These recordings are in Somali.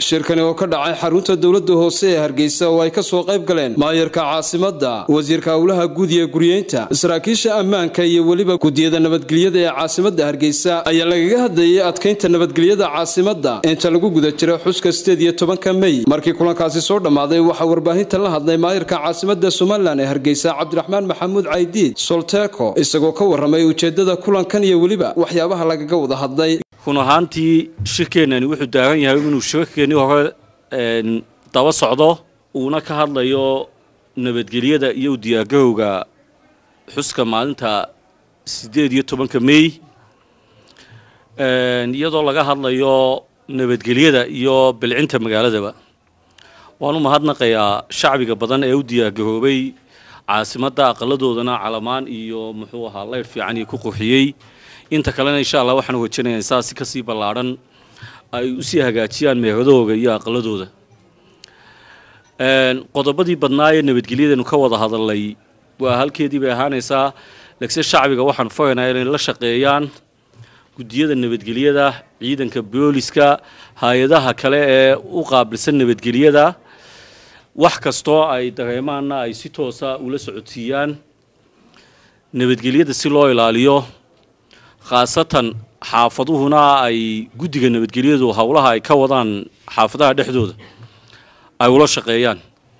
shirkani oo ka dhacay xarunta dowladda hoose ee hargeysa oo ay ka soo qayb galeen maayarka caasimadda wasiirka howlaha guud iyo guryeynta saraakiisha ammaanka iyo weliba gudiyada nabadgelyada ee caasimadda hargeysa ayaa lagaga hadlayay adkaynta nabadgelyada caasimadda inta lagu guda jira xuska sideed iyo tobanka mey markii kulankaasi soo dhammaaday waxaa warbaahinta la hadlay maayarka caasimadda somalilan ee hargeysa cabdiraxmaan maxamuud caydiid solteeko isagoo ka warramay ujeeddada kulankan iyo weliba waxyaabaha lagaga wada hadlay run ahaantii shirkeennani wuxuu daagan yahay inuu shirkeennii hore daba socdo uuna ka hadlayo nabadgelyada iyo u diyaargarowga xuska maalinta siddeed iyo tobanka mey iyadoo laga hadlayo nabadgelyada iyo bilcinta magaaladaba waan u mahadnaqayaa shacbiga badan ee u diyaargaroobay caasimadda aqaladoodana calamaan iyo muxuu ahaa leyr fiican iyo ku qurxiyey inta kalena insha allah waxaan wajinayaa saasi kasii ballaadhan ay usii hagaajiyaan meeradooga iyo aqaladooda qodobadii badnaa ee nabadgelyadanu ka wada hadalnay waa halkeedii bay ahaanaysaa lagse shacbiga waxaan faraynaa inay la shaqeeyaan guddiyada nabadgelyada ciidanka booliska hay-adaha kale ee u qaabilsan nabadgelyada wax kastoo ay dareemaanna ay si toosa ula socodsiiyaan nabadgelyada si loo ilaaliyo khaasatan xaafaduhuna ay guddiga nabadgelyadu howlaha ay ka wadaan xaafadaha dhexdooda ay ula shaqeeyaan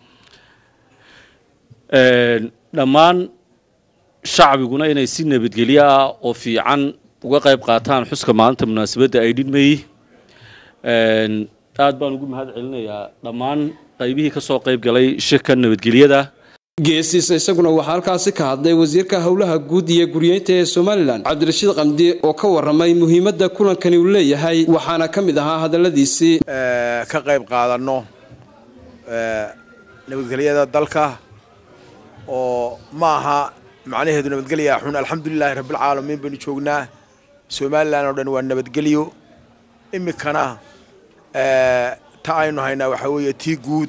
dhammaan shacbiguna inay si nabadgelyo ah oo fiican uga qayb qaataan xuska maalinta munaasabadda ay dhidmayey aad baan ugu mahad celinayaa dhammaan qaybihii ka soo qayb galay shirka nabadgelyada geesiisa isaguna waxaa halkaasi ka hadlay wasiirka howlaha guud iyo guryeynta ee somalilan cabdirashiid qamdi oo ka warramay muhiimadda kulankani uu leeyahay waxaana ka mid ahaa hadalladiisii ka qayb qaadanno nabadgelyada dalka oo ma aha macnaheedu nabadgelya xun alxamdulilaahi rabbilcaalamiin baynu joognaa somalilan oo dhan waa nabadgelyo iminkana ta aynu haynaa waxaa weeye tii guud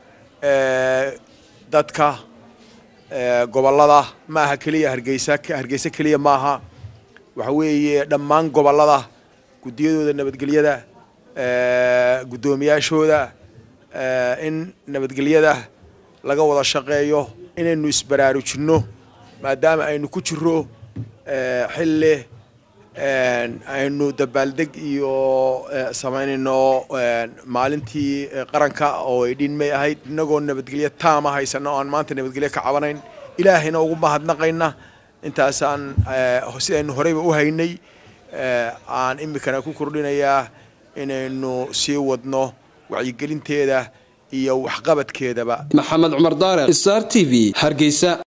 dadka gobollada ma aha keliya hargeysa hargeysa keliya maaha waxa weeye dhammaan gobollada guddiyadooda nabadgelyada guddoomiyaashooda in nabadgelyada laga wada shaqeeyo inaynu isbaraarujinno maadaama aynu ku jiro xilli aynu dabaaldeg iyo samaynayno maalintii qaranka oo ay dhinmay ahayd innagoo nabadgelyo taama haysano oaan maanta nabadgelyo ka cabanayn ilaahayna ugu mahadnaqayna intaasaan sidaynu horeyba u haynay aan iminkana ku kordhinayaa inaynu sii wadno wacyigelinteeda iyo waxqabadkeedaba maxamed cumar daare star t v hargeysa